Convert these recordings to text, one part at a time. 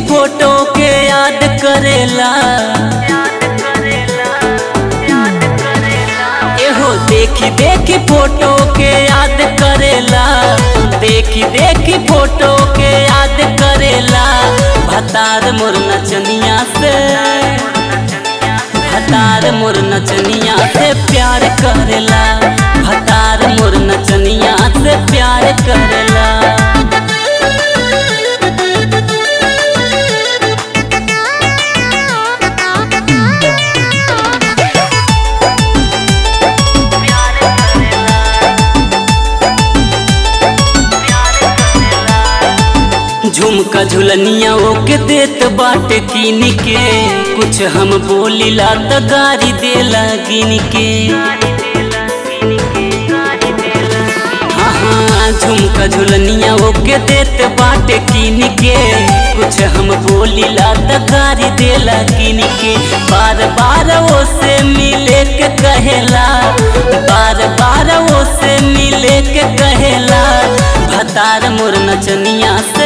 photo के याद करेला एहो देखी देखी फोटो के याद करेला देखी देखी फोटो के याद करेला भतार मोर नचनिया से भतार मोर नचनिया से प्यार करेला भतार मोर नचनिया से प्यार करेला झुमका झुलनिया ओके देत बाटे कीन के कुछ हम बोलिला त गारी देला गिन के हाँ हाँ झुमका झुलनिया ओके देत बाटे कीन के कुछ हम बोलिला त गारी देला गिन के बार बार वो से मिले के कहेला बार बार वो से मिले के कहेला भतार मोर नचनिया से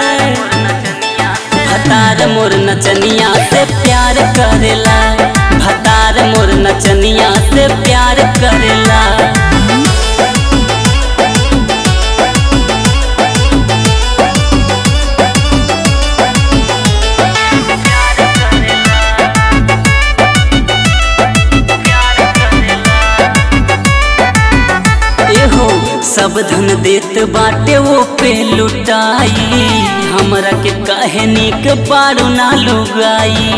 भतार मोर नचनिया से प्यार करेला भतार मोर नचनिया से प्यार करेला एहो सब धन देत बाटे वो पे लुटाई हमरा के कहे निक पारू ना लुगाई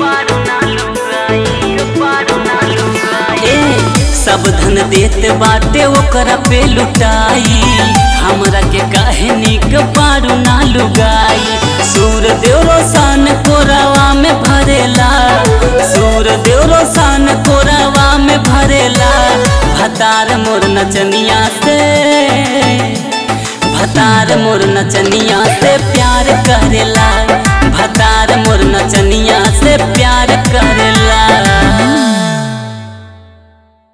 ए सब धन देत बाटे ओकरा पे लुटाई हमरा के काहे निक पारू ना लुगाई सूर देव रोशन कोरावा में भरेला सूर देव रोशन कोरावा में भरेला भतार मोर नचनिया से भतार मोर नचनिया से प्यार करेला भतार मोर नचनिया से प्यार करेला